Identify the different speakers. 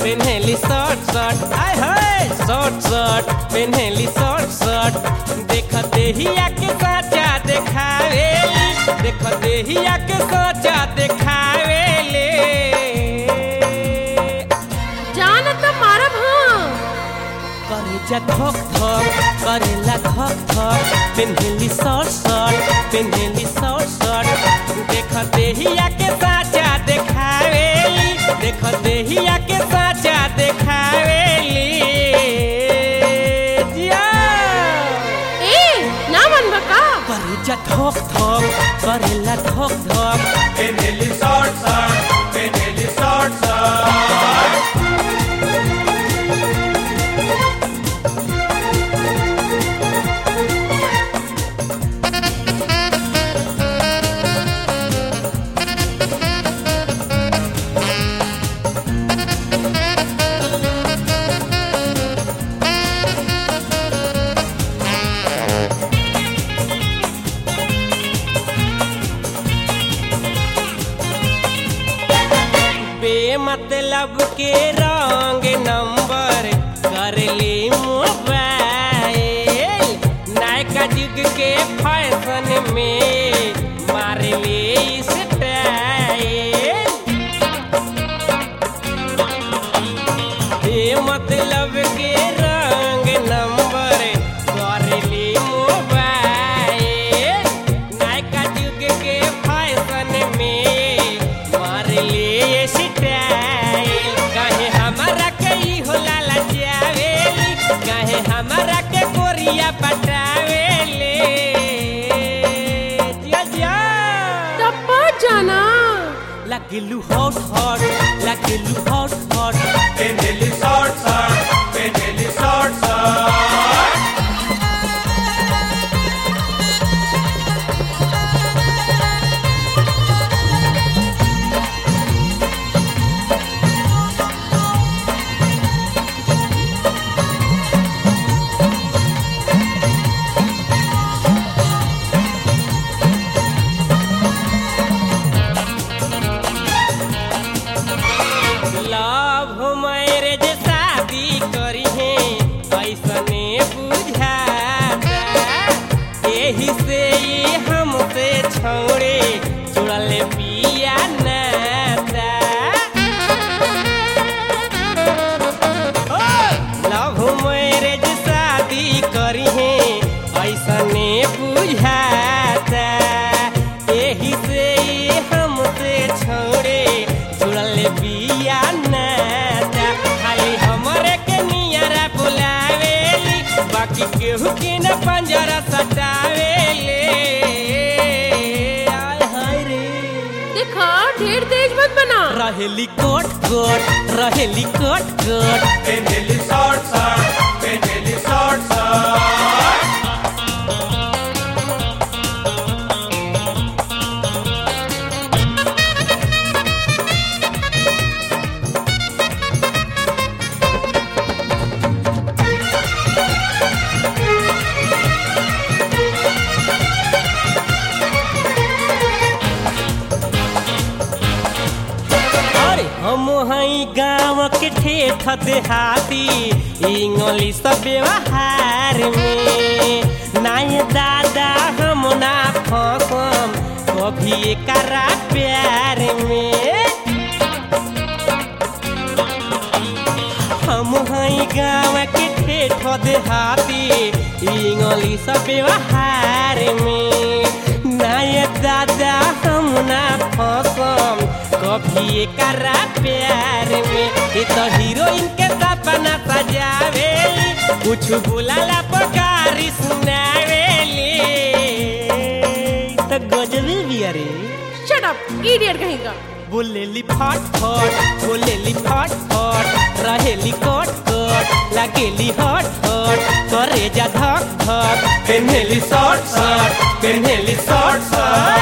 Speaker 1: पेन्हेली short short आय हाय short short पेन्हेली शॉर्ट शॉर्ट देख देहिया के साचा देखावेली देख देहिया के साचा देखावेले
Speaker 2: जान त मारब हाँ
Speaker 1: करे जा थक थक करेला थक थक पेन्हेली शॉर्ट शॉर्ट पेन्हेली शॉर्ट शॉर्ट देख देहिया के साचा देखावेली देख देहिया के साचा देखावेली जिया
Speaker 2: ए ना मन बका
Speaker 1: करे जा थक थक करेला थक थक
Speaker 3: पेन्हेली शॉर्ट शॉर्ट पेन्हेली शॉर्ट शॉर्ट
Speaker 1: बेमतलब के रंग नंबर कर ले मोबाइल नायका युग के फैशन में मार ले स्टाइल बेमतलब के रंग नंबर कर ले मोबाइल नायका युग के फैशन में मार ले स्टाइल कहे हमारा के ई होला लजावेली कहे हमारा के कोरिया पटावेले जिया जिया
Speaker 2: टप्पा जाना
Speaker 1: लगिलू हॉट हॉट लगिलू हॉट हॉट
Speaker 3: पेन्हेली शॉर्ट शॉर्ट पेन्हेली शॉर्ट शॉर्ट
Speaker 1: लव मैरिज शादी करी है ऐसने बुझाता एही से ये हमसे छोड़े जुड़ल पिया नाता लव मैरिज शादी करी है ऐसने बुझाता एही से ये हमसे छोड़े जुड़ल बिया नाता खाली हमरे के नियरा बुलावेली बाकी केहू के न पंजरा सटावेले आय हाय रे
Speaker 2: देखा ढेर तेज मत बना
Speaker 1: रहेली कोट कोट रहेली कोट कोट
Speaker 3: पेन्हेली शॉर्ट शॉर्ट पेन्हेली शॉर्ट शॉर्ट
Speaker 1: अरे हम हई गाँव के ठेठ देहाती इंग्लिश व्यवहार में नाय दादा हम ना फसम कभी एकरा प्यार में हम हई गाँव के ठेठ देहाती इंग्लिश व्यवहार में नाय दादा हम ना फसम कभी एकरा प्यार में ये तो हीरोइन के सपना सजावेली कुछ बुलाला पकारी सुनावेली तो गजबी भी अरे
Speaker 2: शट अप इडियट कहीं का
Speaker 1: बोलेली फट फट बोलेली फट फट रहेली कट कट लगेली हट हट करे जा धक धक पेन्हेली शॉर्ट शॉर्ट पेन्हेली शॉर्ट शॉर्ट